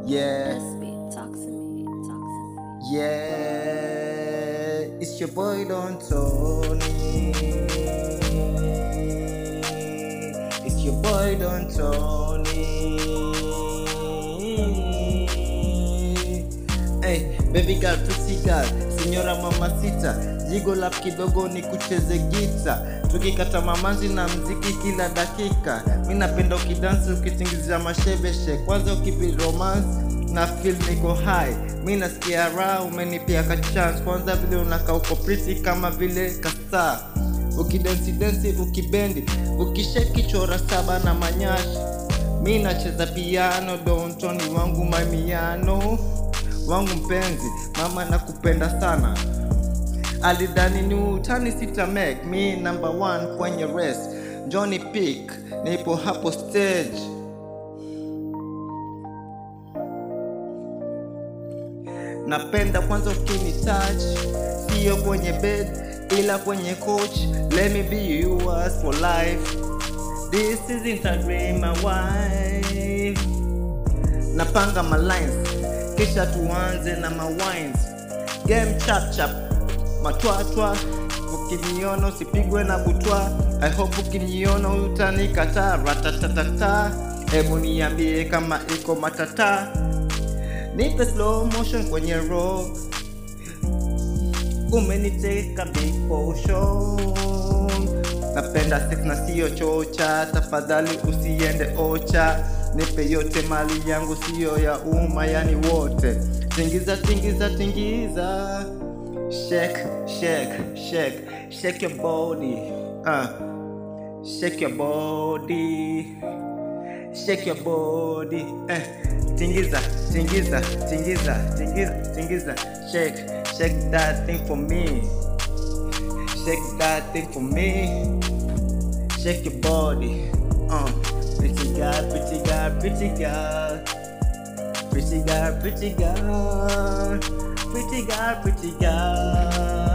Yeah, Speak, talk to me, talk to me. yeah, it's your boy Don Tony. It's your boy Don Tony. Hey, baby girl, pretty girl, signora mamacita, jigo lap kidogo ni kucheze gita, tukikata mamanzi na mziki kila dakika. Mi napenda ukidansi ukitingizia mashebeshe, kwanza ukipi romance na feel niko high. Mi nasikia raha, umenipia ka chance, kwanza vile unakaa uko pretty kama vile kasta ukidensi densi ukibendi ukisheki chora saba na manyashi mi nacheza piano dontoni wangu mamiano wangu mpenzi mama nakupenda sana alidhani ni utani sita make mi number one kwenye rest johnny pick nipo hapo stage napenda kwanza ukini touch sio kwenye bed ila kwenye coach let me be yours for life this isn't a dream my wife napanga my lines kisha tuanze na mawines game chap chap matwatwa ukiniona usipigwe na butwa i hope ukiniona utanikata ratatatata hebu niambie kama iko matata nipe slow motion kwenye rock umeniteka big potion napenda sex na siyo chocha tafadhali usiende ocha nipe yote mali yangu siyo ya umma yani wote tingiza tingiza tingiza shake shake shake shake your body uh. shake your body shake your body eh. tingiza tingiza tingiza tingiza tingiza shake shake that thing for me shake that thing for me shake your body uh. pretty girl pretty girl pretty girl pretty girl pretty girl pretty girl pretty girl